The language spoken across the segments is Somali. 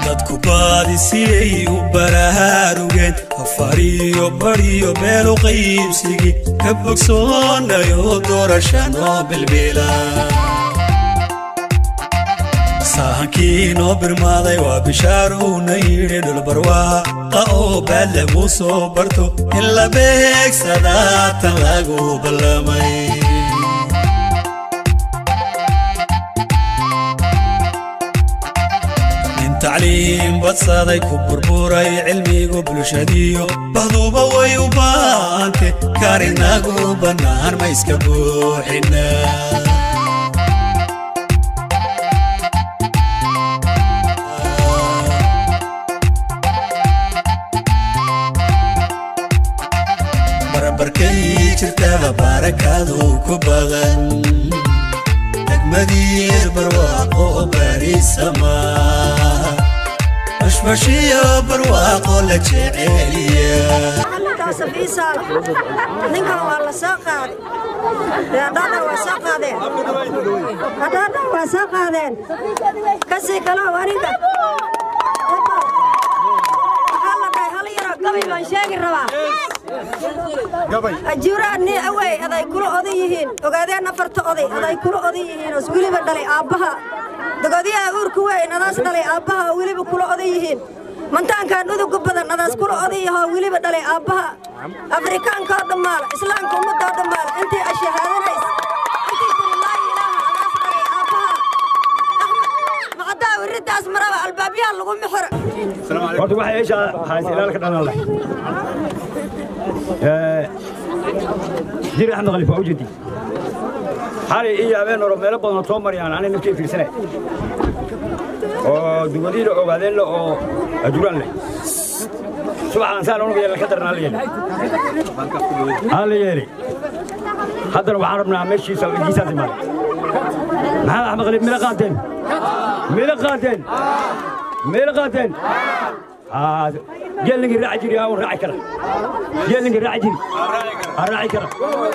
dadku baadi siday u baraarugeen afariyo badiyo beelu qaybsigii ka bogsoonayo doorasha noo bilbila sahankii noo birmaaday waa bishaarowna yidhi dhulbarwaaqa oo baad lagu soo barto in la beegsadaatan lagu ballamay tacliim badsaday ku burburay cilmigu bulshadiyo bahduba way u baante karinagu bannaan ma iska buuxina barbarkay jirtaba barakadu ku badan degmadiir barwaaqo barisamaa bashbashiyo barwaaqo la jeceliya ninkan waa la soo qaaday reerdhaadha waa soo qaadeen reerdhaadha waa soo qaadeen kasii kalow aniga waxaa la dhahay hal yaroo gabay baan sheegi rabaa ajuuraan ni awey aday kula odan yihiin ogaadeen afarta oday aday kula odan yihiin oo weliba dhalay aabbaha dogodiyaha uurka weyn adaas dhalay aabbaha oo weliba kula odan yihiin mantaankan uduga badan adaas kula odan yahoo weliba dhalay aabbaha afrikaanka oo dhammaala islaamka ummadda oo dhammaala intii ashahaadanaysa intii tiri laa ilaaha adaas dhalay aabbaha macaddaa wiriddaas maraba albaabyaha lagu mixiro horta waxay eesha haysa ilaalka dhanale jir axmed khaliif waa u jeedi xalay iyo habeen hore meelo badan oo soo marayaan anay naftii fiirsanay oo dugadiina ogaadeen le oo ajuraan leh subaxaan saan unuga yeelay ka daran hala yeeli hala yeeli haddana waxaan rabnaa meeshiisa giisaas imaaday maxamed axmed khaliif mila qaateen mila qaateen mila qaateen geelninkii raaci jiri aan raaci kara geelninkii raaci jiri aan raaci kara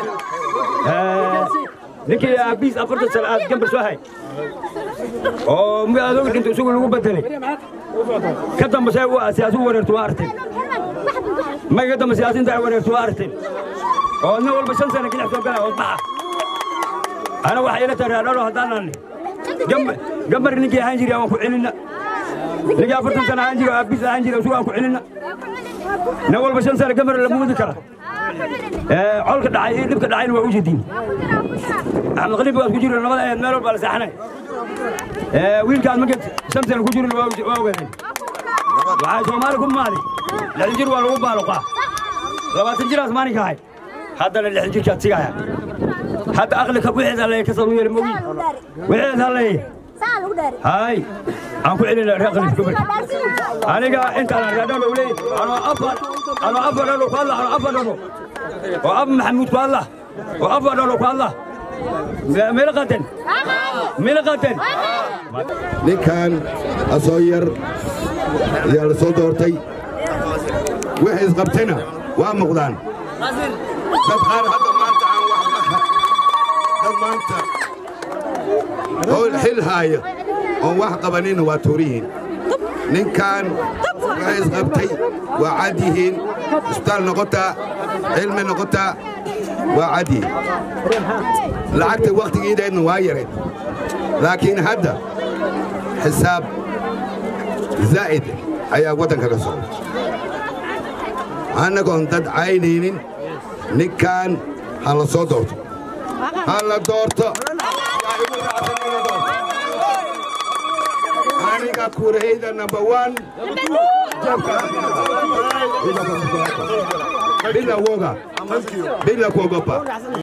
ninkii aabiis afartan sano aad gambar soo hay oo adoog dhinta isagu lagu bedelay ka dambe see siyaasigu wareertu waa arteen ma ka dambe siyaasiinta ay wareertu waa arteen oo nin walba shan sana ginax soo galaya oo baxa ana waxay ila tahay raadhalo haddaan naanni gambar ninkii ahaan jiri aan ku celinna ninkii afartan sana ahaan jiri aabiis ahaan jiri isagu aan ku celinna nin walba shan sana gambar la muudi kara colka dhacay iyo dhibka dhacayna waa u jeediin axmed khaliif waad ku jiro labada eed meel walbaa la saaxanay wiilkaas marka shan sana ku jirin waa ogaadeen waxay soomaali ku maaday lixdan jir waa lagu baaluqaa labaatan jiraas maalinka ahay haddana lixdan jirkaad sigaya hadda aqlika wixeed halleeye ka sanu yeeli mogi wixeed halleeye hay aan ku celina reer khaliif gobolka aniga intaan raadhalo leey anoo afar anoo afar dhalo ku hadla anoo afar dhalo oo ab maxamuud ku hadla oo afar dhalo ku hadla meela qaateen meela qaateen ninkan asoo yar ayaa la soo doortay wixii isqabtayna waa muuqdaan dad qaar hadda maanta aan wax dad maanta oo xil haaya oon wax qabanina waa tuuriyihiin ninkan waxay isqabtay waa cad yihiin isbitaal noqotaa cilmi noqotaa waa cad yihiin lacagta wakhtigiideedna waa yareed laakiin hadda xisaab zaa'id ayaa waddanka ka socda annagoon dad caynaynin ninkan ha la soo doorto ha la doorto aniga kurahayda number one bila woga bila kuogopa